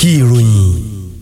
kí ìròyìn.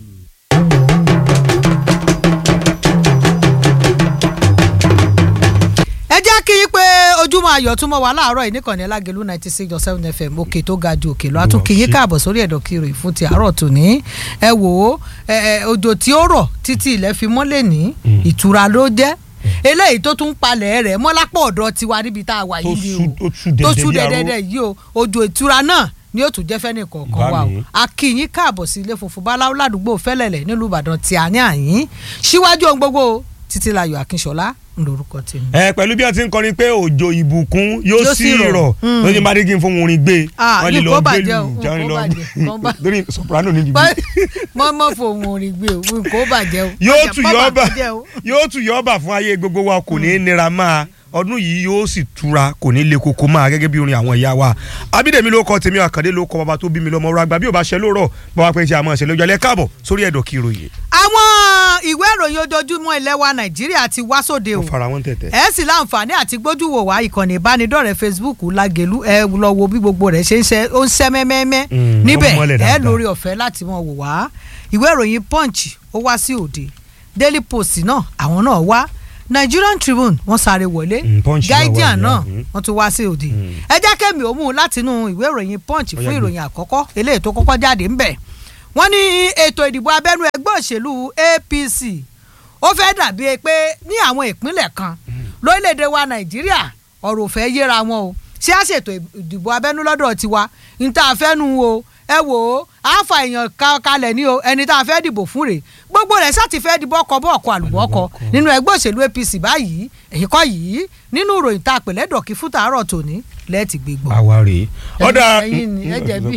ẹ jẹ́ kí n pé ojúmọ́ ayọ̀ túnmọ̀ wá láàárọ̀ yìí níkànnì alágẹ̀lú ninety six dot seven fm òkè tó ga ju òkè lọ àtúnkì yín káàbọ̀ sórí ẹ̀dọ̀ kiri fún ti àárọ̀ tòní ẹ wò ó òjò tí ó rọ̀ títí ilẹ̀ fi mọ́lẹ̀ ní ìtura ló jẹ́ eléyìí tó tún palẹ̀ rẹ̀ mọ́lápọ̀ ọ̀dọ̀ tiwa níbi tá a wà yìí ni o tó sú dẹ́dẹ́dẹ́ yìí o òjò ìtura náà ni ó tún jẹ́ fẹ́ni kọ̀ọ̀kan wa o a kí yín káàbọ̀ sí ilé funfun báláwo ládùúgbò fẹ́lẹ̀lẹ̀ nílùú ìbàdàn tí a ní àyín síwájú ohun gbogbo títílayọ̀ akínṣọlá lórúkọ tèmi. ẹ pẹ̀lú bí wọ́n ti ń kọrin pé òjò ìbùkún yóò sì rọ̀ ló ní bàdé kí n fún orin gbé wọ́n lè lọ gbé lù jáwé lọ lórí soprano níbi. mọ́ mọ́ fòun orin gbé o nǹkan ó bàjẹ́ o. yóò tù yọ́ọ̀bà yóò tù yọ́ọ̀bà fún ayé gbogbo wa kò ní í nira máa ọdún yìí yóò sì tura kò ní le koko máa gẹ́gẹ́ bí orin àwọn ìyá wa abídèmí ló kọ tèmi àkàndé ló kọ bàbá tó bí mi lọ́mọ ọ̀rọ̀ àgbà bí ò bá ṣe lóòrọ̀ bàbá pé ṣe àmọ́ ṣe lójú alẹ́ káàbọ̀ sórí ẹ̀dọ̀ kí ìròyìn. àwọn ìwé ìròyìn ojoojúmọ́ ilẹ̀ wa nàìjíríà ti wá sóde o ó fara wọn tẹ̀tẹ̀. ẹ sì láǹfààní àti gbójúwò wá ìkànnì ìbánidọ́rẹ̀ẹ́ facebook lágẹ̀lú ẹ lọ wo bí gbogbo rẹ̀ ṣe ń ṣe ó ń ṣẹ́ mẹ́mẹ́mẹ́ níbẹ̀ ẹ lórí ọ̀fẹ́ láti mọ̀ wò wá ìwé ìròyìn punch ó wá sí òde daily post náà àwọn náà wá nigerian tribune wọ́n sáré wọlé guardian náà wọ́n tún wá sí òde ẹ jẹ́ kẹ́mi ó mú un látinú ìwé ìròyìn punch fún ìròyìn àkọ́kọ́ eléyìí tó kọ́kọ́ jáde ńbẹ̀ wọ́n ní ètò ìdìbò abẹ́nú ẹgbẹ́ òṣèlú apc ó fẹ́ dàbí pé ní àwọn ìpínlẹ̀ kan lórílẹ̀‐èdè wa nàìjíríà ọ̀rọ̀ ò fẹ́ yéra wọn o ṣé a ṣètò ìdìbò abẹ́nú lọ́dọ̀ tiwa níta àfẹ́nu o ẹ wò ó àáfà èèyàn kalẹ̀ ní o ẹni tá a fẹ́ dìbò fún rẹ̀ gbogbo rẹ̀ sá ti fẹ́ di bọ́kọ bọ́ọ̀kọ àlùbọ́kọ nínú ẹgbẹ́ òṣèlú apc báyìí èyí kọ́ yìí nínú ìròyìn tá a pè lẹ́dọ̀kí fún tàárọ̀ tòní lẹ́ẹ̀tì gbégbọ́. àwa rèé ọ̀dà ẹ̀yin ni ẹ jẹ̀bi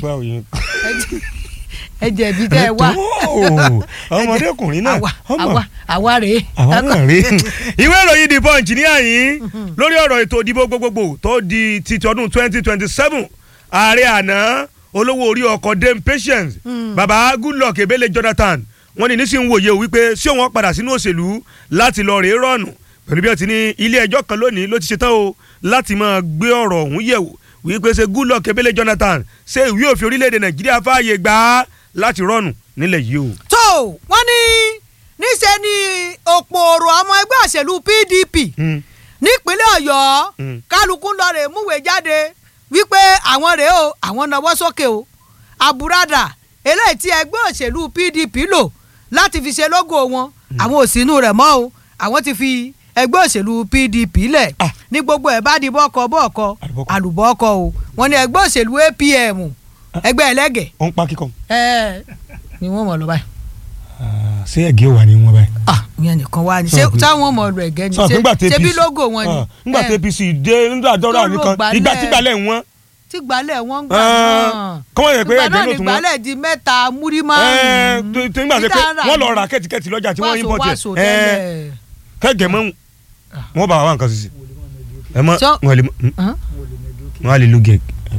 ẹ jẹ̀bi tẹ́ ẹ wá ọmọdékùnrin náà àwa àwa rèé. àwa náà rèé ìwé ìròyìn the punch ní àyín lórí ọ̀rọ̀ ètò ìdìbò gbogbogbò tó di títí ọdún twenty twenty seven ààrẹ àná olówó orí ọkọ̀ dame patience baba goodluck ebele jonathan wọ́n ní nísìnyí wòye o wípé ṣé wọ́n padà sínú òṣèlú láti lọ rèé rọ̀nù pẹ̀lú bí wọ́n ti ní ilé ẹjọ́ kan lónìí ló ti ṣetán o láti máa gbé ọ̀rọ̀ ọ̀hún yẹ̀wò wípé ṣe goodluck ebele jonathan ṣé ìwé òfin orílẹ̀-èdè nàìjíríà fààyè gbà á láti rọ̀nù nílẹ̀ yìí o. tó wọ́n ní níṣẹ́ ni òpòrò ọmọ ẹgbẹ́ òṣèlú pdp nípínlẹ̀ ọ̀yọ́ kálukú ń lọ rè múwèé jáde wípé àwọn rèé o àwọn náwó sókè o àbúradà eléyìí tí ẹgbẹ́ òṣèlú pdp lò láti fi ṣe lógo wọn àwọn ò sínú rẹ̀ mọ́ o àwọn ti fi ẹgbẹ́ òṣèlú pdp lẹ̀ ní gbogbo ẹ̀ bá di bọ́ọ̀kọ bọ́ọ̀kọ àlùbọ́ọ̀kọ o wọ́n ní ẹgbẹ́ òṣèlú apm ẹgbẹ́ ẹlẹ́gẹ̀. ó ń pa kíkọ. ẹ ni wọ́n mọ̀ lọ báyìí. ṣé ẹ̀gẹ́ wà ní wọn báyìí. ah ìyẹn nìkan wá ní ṣé táwọn mọ̀ ọ̀rọ̀ ẹ̀gẹ́ ni ṣé bí lógo wọn ni. nígbà tí apc dé nígbà dọ́rọ̀ nìkan ìgbà tí gbalẹ̀ wọn tí gbalẹ̀ wọn gbà náà kọ́mọ yẹ pé ẹ̀jẹ̀ ló tún ìgbà wọn. náà gbalẹ̀ di mẹ́ta múrí márùn-ún. tí nígbà tí pé wọ́n lọ ra kẹ́tìkẹ́tì lọ́jà tí wọ́n yín bọ̀ tiẹ̀ kẹ́gẹ̀ mọ́ wọn bá wa nǹkan sísè ẹ mọ wọn lè wọn lè lu gẹ̀.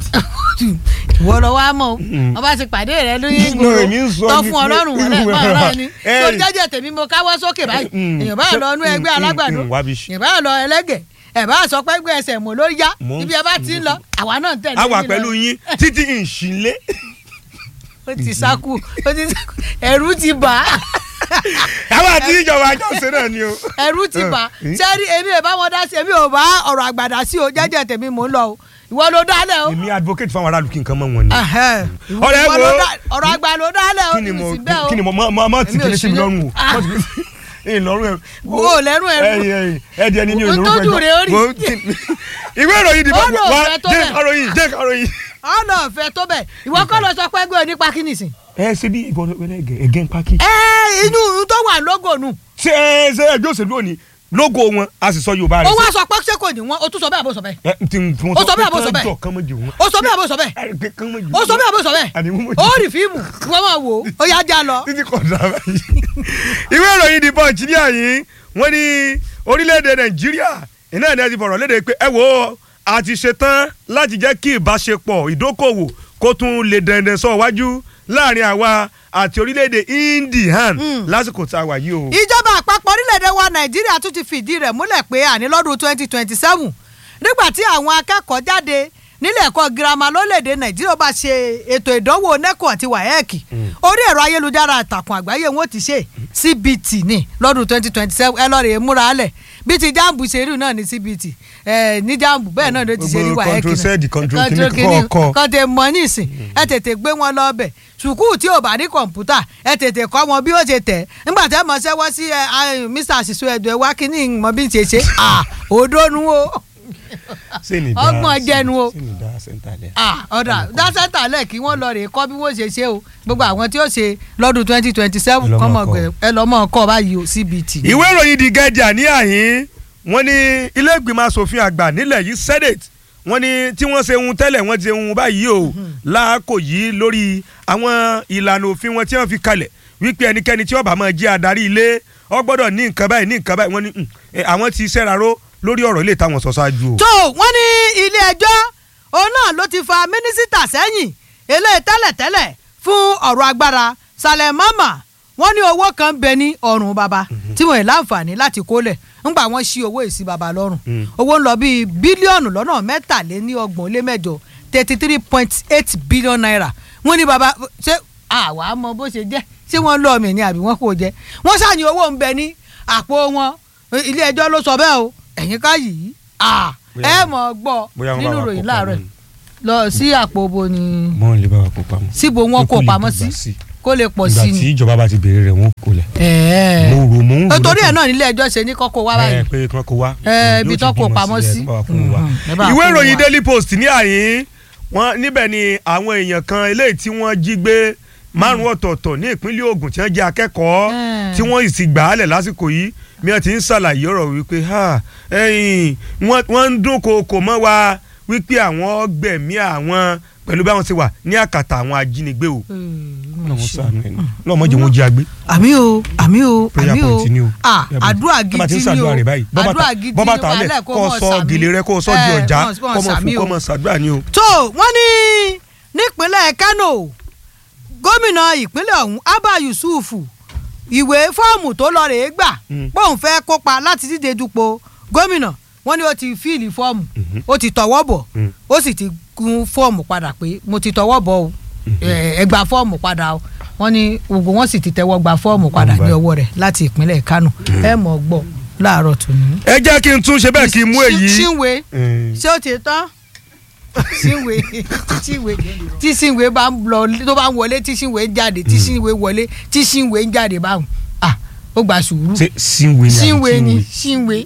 ìwọ lọ wá mọ wọn bá ti pàdé rẹ lóyún ìgboro tó fún ọlọ́run wọn lẹ́ẹ̀mọ́ ọ̀rọ̀ ni tó jẹ́jẹ́ tèmi mo káwọ́ sókè báyìí èèyàn bá lọ inú ẹgbẹ́ alágbàdo èèyàn bá lọ ẹlẹ́gẹ̀ẹ́ ẹ bá sọ pé gbé ẹsẹ̀ mọ́ ló yá ibi ẹ bá ti ń lọ àwa náà tẹ̀lé yín lọ. àwa pẹ̀lú yín títí ìṣìlẹ̀. ó ti sáku ó ti sáku ẹ̀rù ti bà á. àwa àti ìjọba àjọṣe náà ni o. ẹ̀rù ti bà á sẹ́rí èmi ò bá wọn dá sí èmi ò bá ọ̀rọ̀ àgbàdá sí o jẹ́jẹ́ tèmi mò ń lọ o ìwọ ló dálẹ̀ o. èmi advocate fáwọn aráàlú kí nǹkan mọ̀ wọn ni. ọ̀rẹ́ wo ọ̀rọ̀ àgbà ló dálẹ̀ o kí ni mo kí ni mo mọ ti kí ni sí mi lọ́rùn o ìlọrun ẹ. wo lẹnu ẹ. ẹyìn ẹdí ẹni ní olórúkọ ẹjọ. tójú rẹ ó rí. ìwé ìròyìn dìbò wá jẹ́ àròyìn jẹ́ àròyìn. ọ̀nà ọ̀fẹ́ tó bẹ̀ ìwọ kọ́ lọ sọ pé ẹgbẹ́ onípa kí nìsín. ẹ ṣe bí ìbọn ẹgẹ ń paki. ẹ inú tó wà lógo nù. ṣé ẹ ṣe ẹgbẹ́ òṣèlú òní lógo wọn a sì sọ yorùbá rẹ. ó wá sọ pé ṣé kò ní wọn o tún sọ bẹ́ẹ̀ àbò sọ bẹ́ẹ̀. ẹ ti ó sọ bẹ́ẹ̀ àbò sọ bẹ́ẹ̀. ó sọ bẹ́ẹ̀ àbò sọ bẹ́ẹ̀. ó sọ bẹ́ẹ̀ àbò sọ bẹ́ẹ̀. ó rí fíìmù wọ́n máa wò ó yá já lọ. títí kò dára yìí. ìwé ìròyìn The Punch ní àyín wọ́n ní orílẹ̀-èdè nàìjíríà iná ẹ̀ ní ẹ ti fọ̀rọ̀ léde pé ẹ wò ó a ti ṣetán láti jẹ́ kí ìbáṣepọ̀ ìdókòwò kó tún lè dẹ̀ndẹ̀ sọ wájú láàrin àwa àti orílẹ̀-èdè indian lásìkò tá a wà yìí o. ìjọba àpapọ̀ orílẹ̀-èdè wa nàìjíríà tún ti fìdí rẹ̀ múlẹ̀ pé àní lọ́dún twenty twenty seven nígbà tí àwọn akẹ́kọ̀ọ́ jáde nílé ẹ̀kọ́ girama lórílẹ̀‐èdè nàìjíríà bá ṣe ètò ìdánwò neco àti waec orí ẹ̀rọ ayélujára àtàkùn àgbáyé wọn ti ṣe cbt ní lọ́dún twenty twenty seven ẹ lọ́ọ́ rè é múra alẹ̀ bí ti jambu ṣe rí náà ní cbt ẹ ní jambu bẹ́ẹ̀ náà ló ti ṣe rí Gbogbo waec control Z, control Control kìíní kìíní, kọ̀ọ̀kan. kan tẹ mọ nísìn ẹ tètè gbé wọn lọ bẹ̀ sùkúù tí ò bá ní kọ̀ǹpútà ẹ tètè kọ́ wọn bí ó ṣe tẹ̀ nígbà tẹ́ mọ̀ ṣẹ́wọ́ sí ẹ ẹ, mr àṣìṣe ẹ̀dùn ẹ̀ wá kínní mọ̀ bí n ṣe ṣe à òdónú o ọgbọ̀n jẹnu o ah ọ̀dà dásẹ́tà lẹ̀ kí wọ́n lọ rè kọ́ bí wọ́n ṣe ṣe o gbogbo àwọn tí ó ṣe lọ́dún twenty twenty seven Ẹ lọ́ mọ̀ kọ́mọ kọ́. ẹ lọ́mọ kọ́ báyìí o cbt. ìwé ìròyìn The Guardian ní àhín wọ́n ní ilé ìgbìmọ̀ asòfin àgbà nílẹ̀ yìí senate wọ́n ní tí wọ́n ṣe ohun tẹ́lẹ̀ wọ́n ti ṣe ohun báyìí o láàkó yìí lórí àwọn ìlànà òfin wọn tí wọ́n fi kalẹ̀ wípé ẹnikẹ́ni tí ó bá máa jẹ́ adarí ilé ó gbọ́dọ̀ ní nǹkan báyìí ní nǹkan báyìí wọ́n ní "Hmm, eh, àwọn ti ṣẹ́raró lórí ọ̀rọ̀ ilé táwọn sọ ṣáájú o. tó wọ́n ní ilé ẹjọ́ òun náà ló ti fa mínísítà sẹ́yìn eléyìí tẹ́lẹ̀tẹ́lẹ̀ fún ọ̀rọ̀ agbára Salem Mama wọ́n ní owó kan ń bẹ ní ọrùn baba tí wọ́n yìí láǹfààní láti kólẹ̀ ńgbà wọ́n ṣí owó ìsí baba lọ́rùn Mm. owó ń lọ bíi bílíọ̀nù lọ́nà mẹ́tàléníọgbọ̀n lé mẹ́jọ thirty three point eight billion naira wọ́n ní baba ṣé àwa mọ bó ṣe jẹ́ ṣé wọ́n lọ́ọ́ mi ni àbí wọ́n kò jẹ́ wọ́n ṣàní owó ń bẹ ní àpò wọn ilé ẹjọ́ ló sọ bẹ́ẹ̀ o ẹ̀yin ká yìí ah, Bóyá- ẹ mọ̀ gbọ́ bóyá wọ́n bá nínú wa ìròyìn kó láàárọ̀ pamọ́ lọ sí àpò bo ni mọ́ lè bá wa kó pamọ́. síbo wọn kó pamọ́ sí kó lè pọ̀ sí ni. ìjọba bá ti béèrè rẹ̀ wọ́n kó lẹ̀. ẹ̀ẹ́ mo rò mo ń rò torí ẹ̀ náà nílé ẹjọ́ ṣe ní kọ́kọ́ wá báyìí. ẹ pé kí wọ́n kó wá. ẹ ibi Yóò tó ti kó bímọ pamọ́ sí, ẹ, sí. kó bá wa kó wá. Mhm, ẹ bá ìwé kó ìròyìn wá. daily post ní àyín wọn níbẹ̀ ni àwọn èèyàn kan eléyìí tí wọ́n jí gbé márùn ọ̀tọ̀ọ̀tọ̀ ní ìpínlẹ̀ Ògùn tí wọ́n jẹ́ akẹ́kọ̀ọ́ Mm. tí wọ́n sì gbà á lẹ̀ lásìkò yìí mi ò ti ń ṣàlàyé ọ̀rọ̀ wípé ha, ẹ̀yìn, wọ́n wọ́n ń dúnkòokò mọ́ wa wípé àwọn gbẹ̀mí àwọn pẹ̀lú bí àwọn ti wà ní àkàtà àwọn ajínigbé o. lọ́mọ sànú ẹ̀ náà lọ́mọ jẹ́ wọn jí agbé. àmì o àmì o prayer àmì o point ni o. ah Prayer point. àdúrà Tá bá ti ń gidi ni o ṣàdúrà rẹ̀ báyìí. Bọ́ bàtà- àdúrà gidi bọ́ ni bàtà lẹ̀ wàhálà kó o sọ sàmì. gèlè rẹ kó o sọ di Eh, ọjà kó o kó o mọ̀ sàmì fún kó o. o mọ̀ ṣàdúrà ni o. tó wọ́n ní nípínlẹ̀ Kánò gómìnà ìpínlẹ̀ ọ̀hún Abba Yusuf ìwé fọ́ọ̀mù tó lọ rèé gbà Mm. póun fẹ́ kópa láti díje dupò gómìnà wọ́n ní ó ti fíìlì fọ́ọ̀mù ó ti tọwọ́ bọ̀ Mm. ó sì ti kún fọ́ọ̀mù padà pé mo ti tọwọ́ bọ̀ o ẹ ẹ gba fọ́ọ̀mù padà o wọ́n ní gbogbo wọn sì ti tẹ́wọ́ gba fọ́ọ̀mù padà ní ọwọ́ rẹ̀ láti ìpínlẹ̀ Kánò ẹ mọ̀ gbọ́ láàárọ̀ tòní. ẹ jẹ́ kí n tún ṣe bẹ́ẹ̀ kí n mú èyí. ṣínwé Eh, ṣé ó ti tán ṣínwé ṣínwé tí ṣínwé bá ń lọ tó bá ń wọlé tí ṣínwé ń jáde tí ṣínwé wọlé tí ṣínwé ń jáde báwọn ah ó gba sùúrù ṣe sínwé ni àbí ṣínwé ni ṣínwé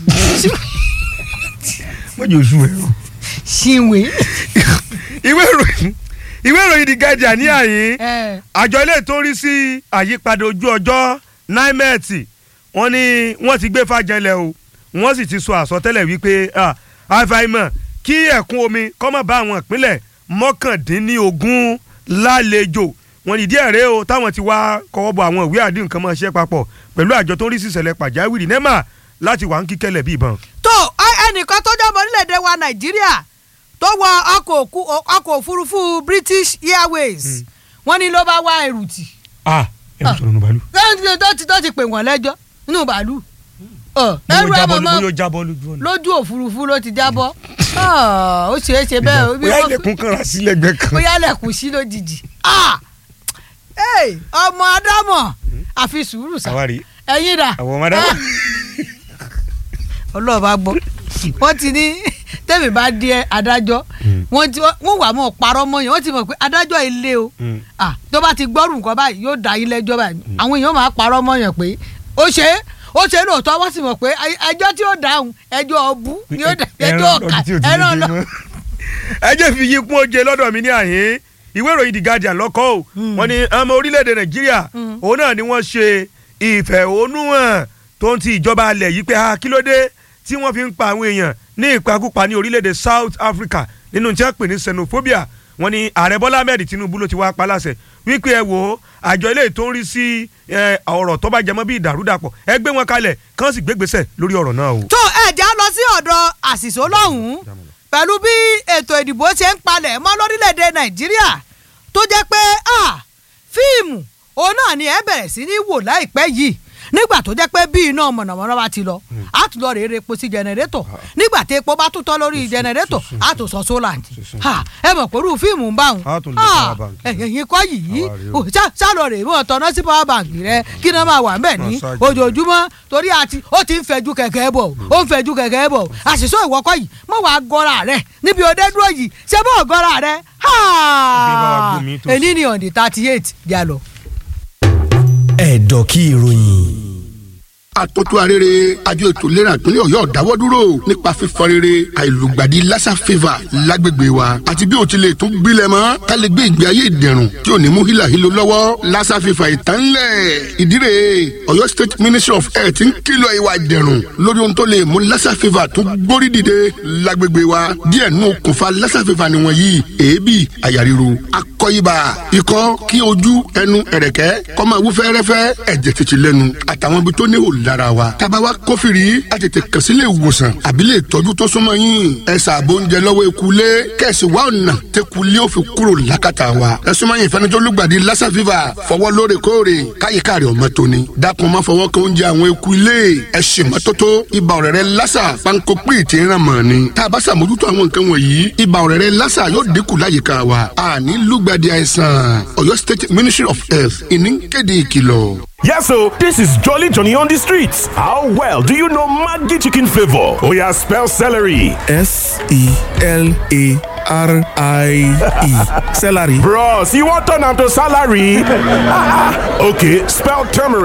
mọ́jọ oṣù ẹ̀ o. ṣínwé ìwé ìròyìn ìwé ìròyìn The Guardian ní àyín ẹ àjọ ilé tó ń rí sí àyípadà ojú ọjọ́ nimet wọ́n ní wọ́n ti gbé fàjẹlẹ̀ o wọ́n sì ti sọ àsọtẹ́lẹ̀ wípé ah, àfàìmọ̀ kí ẹ̀kún omi kó má bá àwọn ìpínlẹ̀ mọ́kàndínlógún lálejò wọ́n ní díẹ̀ rèé o táwọn ti wá kọ́wọ́ bọ àwọn ìwé àdéhùn kan máa ṣe papọ̀ pẹ̀lú àjọ tó ń rí sí ìṣẹ̀lẹ̀ pàjáwìrì nema láti wà ń kíkẹ́lẹ̀ bí ìbọn. tó ẹ- ẹnìkan tó jẹ́ ọmọ orílẹ̀-èdè wa nàìjíríà tó wọ ọkọ̀ òkú- ọkọ̀ òfurufú British Airways wọ́n ní ló bá wá ẹrù tì ah ẹ ń sọ̀rọ̀ nù bàálù. lẹ́yìn tó ti tó ti pè wọ́n lẹ́jọ́ nínú bàálù Ọ, ẹrù ẹ mọ̀mọ́ bóyá ó jábọ́ lójú ọ̀nà. lójú òfurufú ló ti jábọ́ Ọ, ó ṣeé ṣe bẹ́ẹ̀ ó- bóyá ilẹ̀kùn kan rà sílẹ̀ gbẹ kan. bóyá lẹ̀kùn sí lójijì Ah! Hey, ọmọ ádámọ̀ àfi sùúrù sá àwárí ẹ̀yin dà àwọn ọmọdé. ọlọ́ọ̀bá gbọ́ wọ́n ti ní tẹ́mi bá di adájọ́ wọ́n ti wọ́n wà mọ́ parọ́ mọ́ yẹn wọ́n ti mọ̀ pé adájọ́ ilé o Mm. Ah, tó bá ti gbọ́rù nǹkan báyìí yóò dá yín lẹ́jọ́ báyìí àwọn èèyàn máa parọ́ mọ́ yẹn pé ó ṣe é ó ṣe é lóòótọ́ wọ́n sì mọ̀ pé ẹjọ́ tí ó dáhùn ẹjọ́ ọbú ni ó dá ẹjọ́ ọ̀kà ẹran lọ. ẹ jẹ́ fi yí kún oje lọ́dọ̀ mi ní àyín ìwé ìròyìn The Guardian lọ́kọ́ o wọ́n ní ọmọ orílẹ̀-èdè Nàìjíríà òun náà ni wọ́n ṣe ìfẹ̀hónúhàn tó ń ti ìjọba alẹ̀ yìí pé ah, kí ló dé tí wọ́n fi ń pa àwọn èèyàn ní ìpakúpa ní orílẹ̀-èdè South Africa nínú tí wọ́n pè ní xenophobia wọ́n ní ààrẹ Bọ́lá Ahmed Tinubu ló ti wá pa láṣẹ wípé ẹ wò ó àjọ ilé tó ń rí sí eh, ọ̀rọ̀ tó bá jẹmọ́ bí ìdàrúdàpọ̀ ẹ gbé wọn kalẹ̀ kán sì gbégbèsè lórí ọ̀rọ̀ náà o. tó ẹ̀já lọ sí ọ̀dọ̀ àṣìṣó lọ́hùn-ún pẹ̀lú bí ètò ìdìbò ṣe ń palẹ̀ mọ́ lórílẹ̀‐èdè nàìjíríà tó jẹ́ pé ah, fíìmù òun náà ni ẹ bẹ̀rẹ̀ sí ní wò láìpẹ́ yìí nígbà tó jẹ́ pé bí iná mọ̀nàmọ́ná bá ti lọ á tún lọ rèé repo sí jẹnẹrétọ̀ nígbà nígbà tí epo bá tún tọ́ lórí jẹnẹrétọ̀ á tó sọ sólà ní ẹ mọ̀ pẹ̀lú fíìmù ń bá wọn Á tún lọ power bank. ẹ̀yìn kọ́ yìí Àwa rèé o. o, ṣá- ṣálọ rè mọ́ tọ́ná sí power bank rẹ kí náà máa wà ń bẹ̀ ní Máa ṣáàjì. ojoojúmọ́ torí àti ó ti ń fẹ̀jú kẹ̀kẹ́ bọ̀ ó ń fẹ̀jú kẹ̀kẹ́ bọ̀ àṣìṣe ìwọ́kọ́ yìí mọ̀ wá gọ́ra rẹ̀ níbi òde dúró yìí ṣé bọ́ gọ́ra rẹ̀ bá wa gbómi tó sí. èní ni on the thirty eight jà lọ. ẹ̀dọ̀ kí ìròyìn. àtọ́tún arére àjọ ètò ìlera ìpínlẹ̀ ọ̀yọ́ dáwọ́ dúró nípa fífọn rere àìlùgbàdì lassa fever lágbègbè wa àti bí o ti lè tún gbilẹ̀ mọ́ ká lè gbé ìgbé ayé ìdẹ̀rùn tí ò ní mú hílàhílo lọ́wọ́ lassa fever ìtànlẹ̀ ìdíre ọ̀yọ́ state ministry of health ń kìlọ̀ ìwà ìdẹ̀rùn lórí ohun tó lè mú lassa fever tún gbórí dìde lágbègbè wa díẹ̀ nù okùnfà lassa fever nìwọ̀nyí èébì àyà ríro akọ ibà ikọ́ kí ojú ẹnu ẹ̀rẹ̀kẹ́ kó máa wú fẹ́rẹ́fẹ́ ẹ̀jẹ̀ tètè lẹ́nu àtàwọn ibi tó níhò lára wa. tába wa kófìrí a tètè kàn sí ilé ìwòsàn àbí lè tọ́jú tó súnmọ́ yín. ẹ ṣàbò oúnjẹ lọ́wọ́ ekulé kẹ̀sì wa ọ̀nà tẹkulé ó fi kúrò lákàtà wa. ẹ súnmọ́ yín ìfẹ́ni tó lùgbàdì lassa fever fọwọ́ lóòrèkóòrè káyíká rẹ̀ ọmọ tóni. dákun má fọwọ́ kan oúnjẹ àwọn ekulé ẹ ṣe mọ́tótó ibà ọ̀rẹ́rẹ́ lassa panko pé tí ń ràn mọ́ ni. tá a bá ṣàmójútó àwọn nǹkan wọ̀nyí ibà ọ̀rẹ́rẹ́ lassa yóò dínkù láyìíká wa. àní lùgbàdì àìsàn Ọ̀yọ́ State Ministry of Health ìní kéde ìkìlọ̀. Yes, so this is Jolly Johnny on the streets. How well do you know Maggi chicken flavor? Oh yeah, spell celery. S E L A R I E. Celery. Bros, you want turn am to salary? okay, spell turmeric.